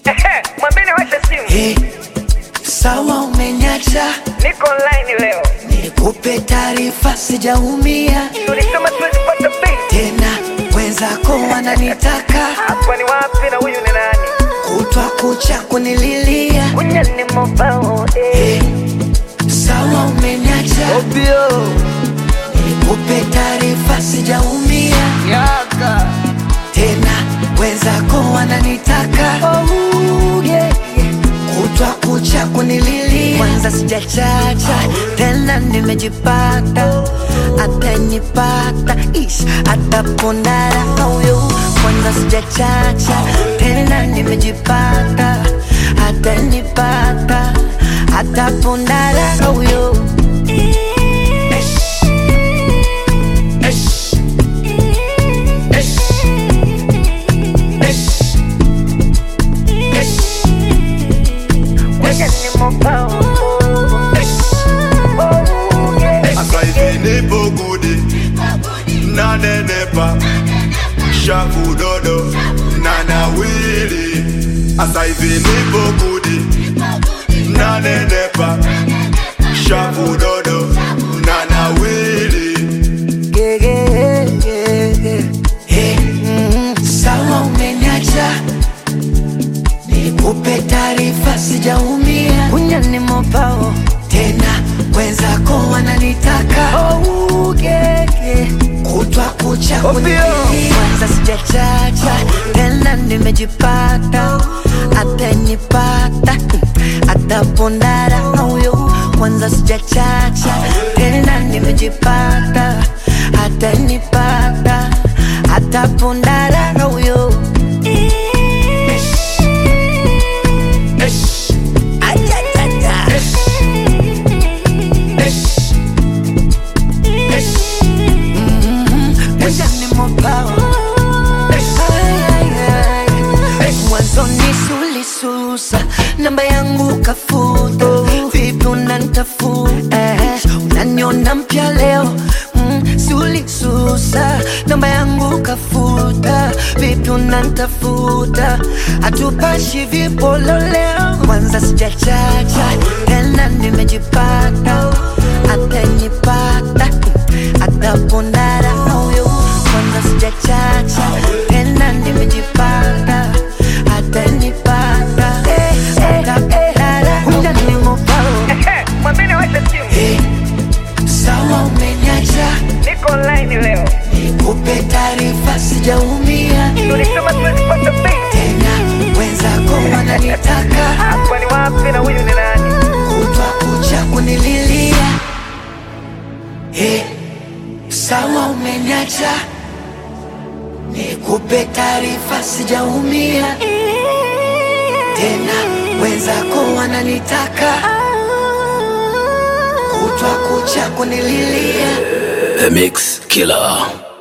Ehe, mwambeni washe simu. Hey, sawa umeniacha, Niko online leo. nikupe taarifa, sijaumia Tulisema tuwezi pata bei. tena, wenzako wananitaka Hapa ni wapi na huyu ni nani? kutwa kucha kunililia. Kunya ni mobao eh. Hey, sawa umeniacha, Obio. nikupe taarifa, sijaumia Yaka. tena, wenzako wananitaka Oh, yeah, yeah. kutwa kucha kunililia. Kwanza sijachacha tena, nimejipata atanipata ish atapondara huyo. Kwanza sijachacha tena, nimejipata atanipata atapondara huyo. Kunya ni mobao. Oh, yeah. Asa hivi nipo gudi nanenepa shavu dodo na nawili Asa hivi nipo gudi nanenepa shavu dodo na nawili Yeah, yeah, yeah, yeah. Hey, mm, sawa umeniacha, nikupe taarifa, sijaumia Kunya ni mobao. tena, wenzako wananitaka Oh, yeah, yeah. kutwa kucha Ovyo. kunipigia. Kwanza sijachacha tena, nimejipata atanipata atapondara huyo. Kwanza sijachacha tena, nimejipata atanipata atapondara huyo. Ajajaja. Kuja ni mobao. Ay, ay, ay. Mwanzo ni sulisusa namba yangu kafuta vipi unanitafuta unaniona mpya leo mm, sulisusa namba yangu kafuta vipi unanitafuta hatupashi vipolo leo kwanza sijachacha tena nimejipata atanipata atapondara huyo kwanza sijachacha tena nimejipata atanipata atapondara Kunya ni mobao. Ehe, mwambeni washe simu. Hey, sawa umeniacha, Niko online leo. nikupe taarifa, sijaumia Tulisema tuwezi pata bei. tena, wenzako wananitaka Hapa ni wapi na huyu ni nani? kutwa kucha kunililia. Hey, sawa umeniacha, nikupe taarifa, sijaumia tena, wenzako wananitaka kutwa kucha kunililia. The Mix Killer.